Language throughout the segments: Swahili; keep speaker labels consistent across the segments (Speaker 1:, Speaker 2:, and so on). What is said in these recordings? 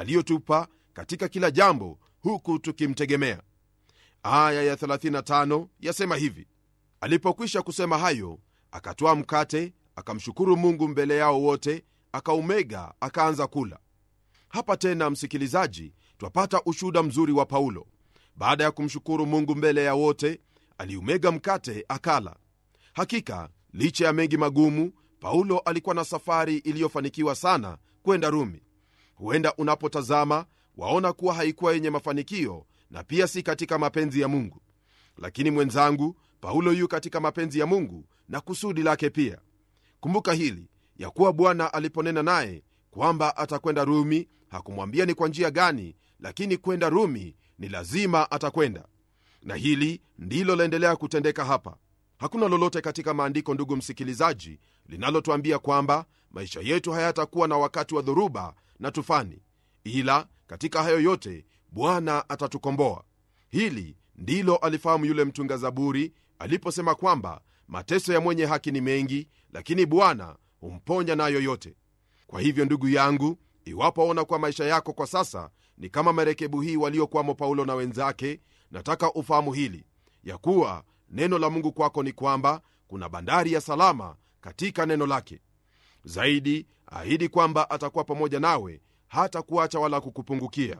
Speaker 1: aliyotupa katika kila jambo huku tukimtegemea aya ya 35 yasema hivi alipokwisha kusema hayo akatwaa mkate akamshukuru mungu mbele yao wote akaumega akaanza kula hapa tena msikilizaji twapata ushuhuda mzuri wa paulo baada ya kumshukuru mungu mbele ya wote aliumega mkate akala hakika licha ya mengi magumu paulo alikuwa na safari iliyofanikiwa sana kwenda rumi huenda unapotazama waona kuwa haikuwa yenye mafanikio na pia si katika mapenzi ya mungu lakini mwenzangu paulo yu katika mapenzi ya mungu na kusudi lake pia kumbuka hili ya kuwa bwana aliponena naye kwamba atakwenda rumi hakumwambia ni kwa njia gani lakini kwenda rumi ni lazima atakwenda na hili ndilo laendelea kutendeka hapa hakuna lolote katika maandiko ndugu msikilizaji linalotwambia kwamba maisha yetu hayatakuwa na wakati wa dhoruba na tufani ila katika hayo yote bwana atatukomboa hili ndilo alifahamu yule mtunga zaburi aliposema kwamba mateso ya mwenye haki ni mengi lakini bwana humponya nayo yote kwa hivyo ndugu yangu iwapo waona kwa maisha yako kwa sasa ni kama marekebu hii waliokwamo paulo na wenzake nataka ufahamu hili ya kuwa neno la mungu kwako ni kwamba kuna bandari ya salama katika neno lake zaidi ahidi kwamba atakuwa pamoja nawe hata kuacha wala kukupungukia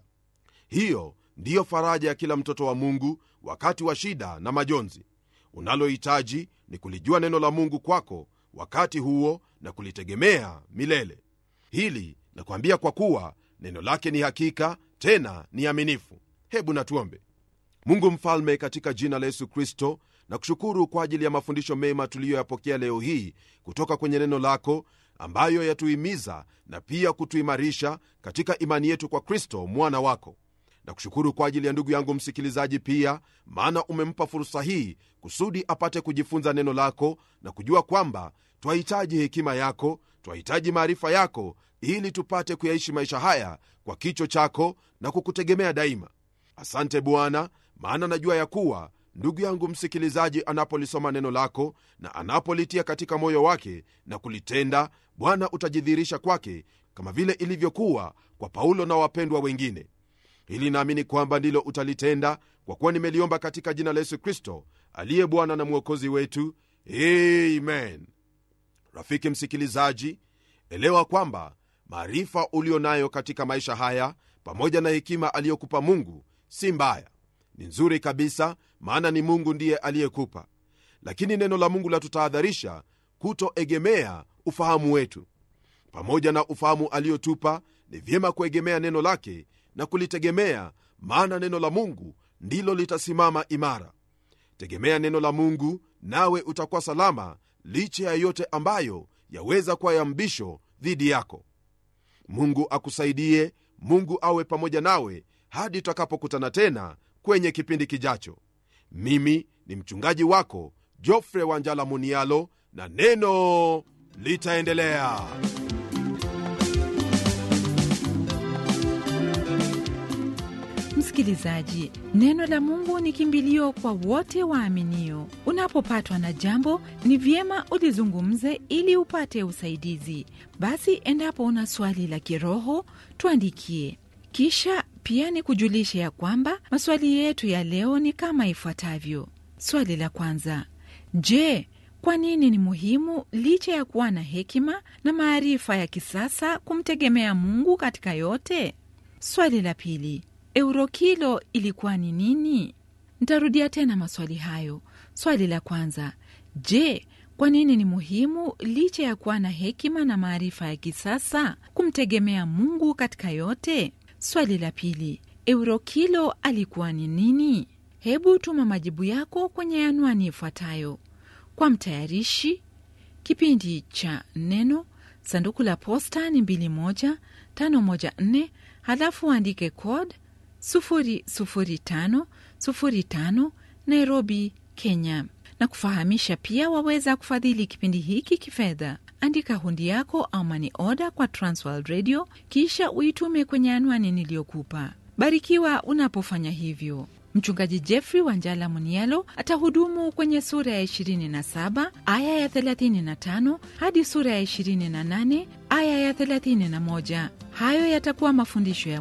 Speaker 1: hiyo ndiyo faraja ya kila mtoto wa mungu wakati wa shida na majonzi unalohitaji ni kulijua neno la mungu kwako wakati huo na kulitegemea milele hili nakwambia kwa kuwa neno lake ni hakika tena ni aminifu hebu natuombe mungu mfalme katika jina la yesu kristo na kushukuru kwa ajili ya mafundisho mema tuliyoyapokea leo hii kutoka kwenye neno lako ambayo yatuhimiza na pia kutuimarisha katika imani yetu kwa kristo mwana wako na kushukuru kwa ajili ya ndugu yangu msikilizaji pia maana umempa fursa hii kusudi apate kujifunza neno lako na kujua kwamba twahitaji hekima yako twahitaji maarifa yako ili tupate kuyaishi maisha haya kwa kicho chako na kukutegemea daima asante bwana maana najua ya kuwa ndugu yangu msikilizaji anapolisoma neno lako na anapolitia katika moyo wake na kulitenda bwana utajidhihirisha kwake kama vile ilivyokuwa kwa paulo na wapendwa wengine hili naamini kwamba ndilo utalitenda kwa kuwa nimeliomba katika jina la yesu kristo aliye bwana na mwokozi wetu amen rafiki msikilizaji elewa kwamba maarifa ulio nayo katika maisha haya pamoja na hekima aliyokupa mungu si mbaya ni nzuri kabisa maana ni mungu ndiye aliyekupa lakini neno la mungu latutahadharisha kutoegemea ufahamu wetu pamoja na ufahamu aliyotupa ni vyema kuegemea neno lake na kulitegemea maana neno la mungu ndilo litasimama imara tegemea neno la mungu nawe utakuwa salama licha ya yote ambayo yaweza kuwa ya mbisho dhidi yako mungu akusaidie mungu awe pamoja nawe hadi tutakapokutana tena kwenye kipindi kijacho mimi ni mchungaji wako jofre wanjala munialo na neno litaendelea
Speaker 2: msikilizaji neno la mungu ni kimbilio kwa wote waaminio unapopatwa na jambo ni vyema ulizungumze ili upate usaidizi basi endapo una swali la kiroho tuandikie kisha pia ni kujulisha ya kwamba maswali yetu ya leo ni kama ifuatavyo swali la kwanza je kwa nini ni muhimu licha ya kuwa na hekima na maarifa ya kisasa kumtegemea mungu katika yote swali la pili eurokilo ilikuwa ni nini ntarudia tena maswali hayo swali la kwanza je kwa nini ni muhimu licha ya kuwa na hekima na maarifa ya kisasa kumtegemea mungu katika yote swali la pili eurokilo alikuwa ni nini hebu tuma majibu yako kwenye anwani ifuatayo kwa mtayarishi kipindi cha neno sanduku la posta ni 21514 halafu andike code 00505 nairobi kenya na kufahamisha pia waweza kufadhili kipindi hiki kifedha andika hundi yako au mani oda kwa transworld radio kisha uitume kwenye anwani niliyokupa barikiwa unapofanya hivyo mchungaji jeffrey wanjala munialo atahudumu kwenye sura ya 27 aya ya 35 hadi sura ya 28 aya ya 31 hayo yatakuwa mafundisho ya